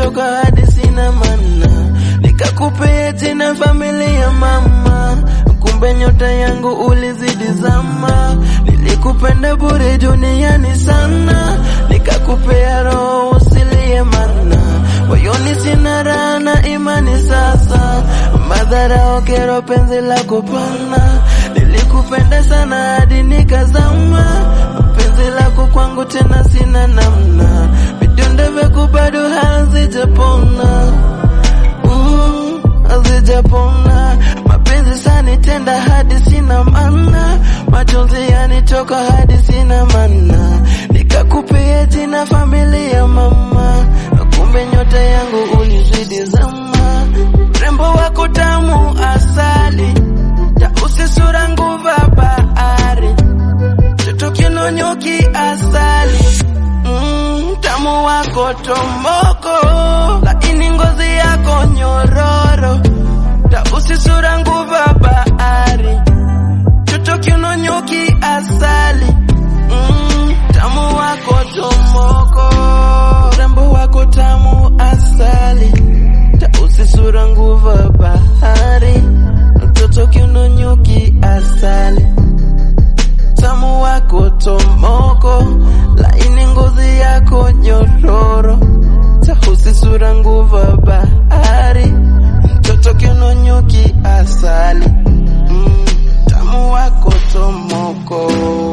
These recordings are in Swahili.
nichoka hadi sina mana, nikakupea jina familia mama, kumbe nyota yangu ulizidi zama. Nilikupenda bure duniani sana, nikakupea roho usilie mana, moyoni sina raha na imani sasa, madhara okero penzi lako pana, nilikupenda sana hadi nikazama, penzi lako kwangu tena sina namna, vidonda vyako bado hazijapona Mm, hazijapona mapenzi sanitenda hadi sina mana, majonzi yanitoka hadi sina mana, nikakupea jina familia mama, kumbe nyota yangu ulizidi zama, rembo wako tamu asali, tausi sura nguva bahari, toto kinonyoki asali mm, tamu wako tomoko, laini ngozi yako nyororo, tausi sura nguva bahari, toto kinonyoki asali mm, tamu wako tomoko, rembo wako tamu asali, tausi sura nguva bahari, toto kinonyoki asali tamu wako tomoko, laini ngozi yako nyororo, tahusi sura nguva bahari, mtoto kinonyuki asali mm, tamu wako tomoko.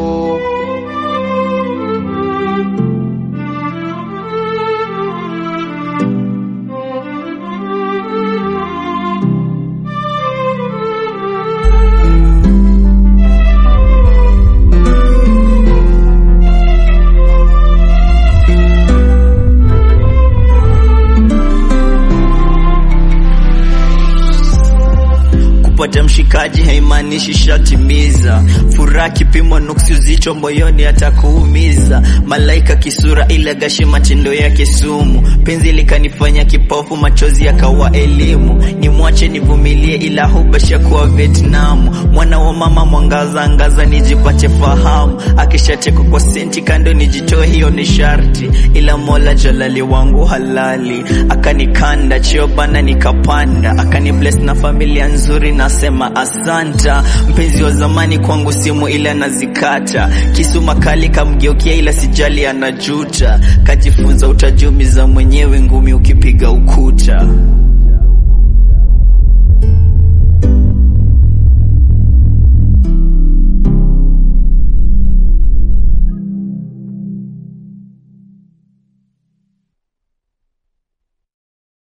kupata mshikaji haimaanishi shatimiza furaha kipimo nuksi uzito moyoni atakuumiza malaika kisura ila gashi matendo yake sumu penzi likanifanya kipofu machozi yakawa elimu nimwache nivumilie ila hubasha kuwa Vietnam mwana wa mama mwangaza angaza nijipate fahamu akishatekwa kwa senti kando nijitoe hiyo ni sharti ila mola jalali wangu halali akanikanda cheo bana nikapanda akani bless na familia nzuri nasema asanta mpenzi wa zamani kwangu simu ila nazikata kisu makali kamgeukia ila sijali anajuta kajifunza utajumiza mwenyewe ngumi ukipiga ukuta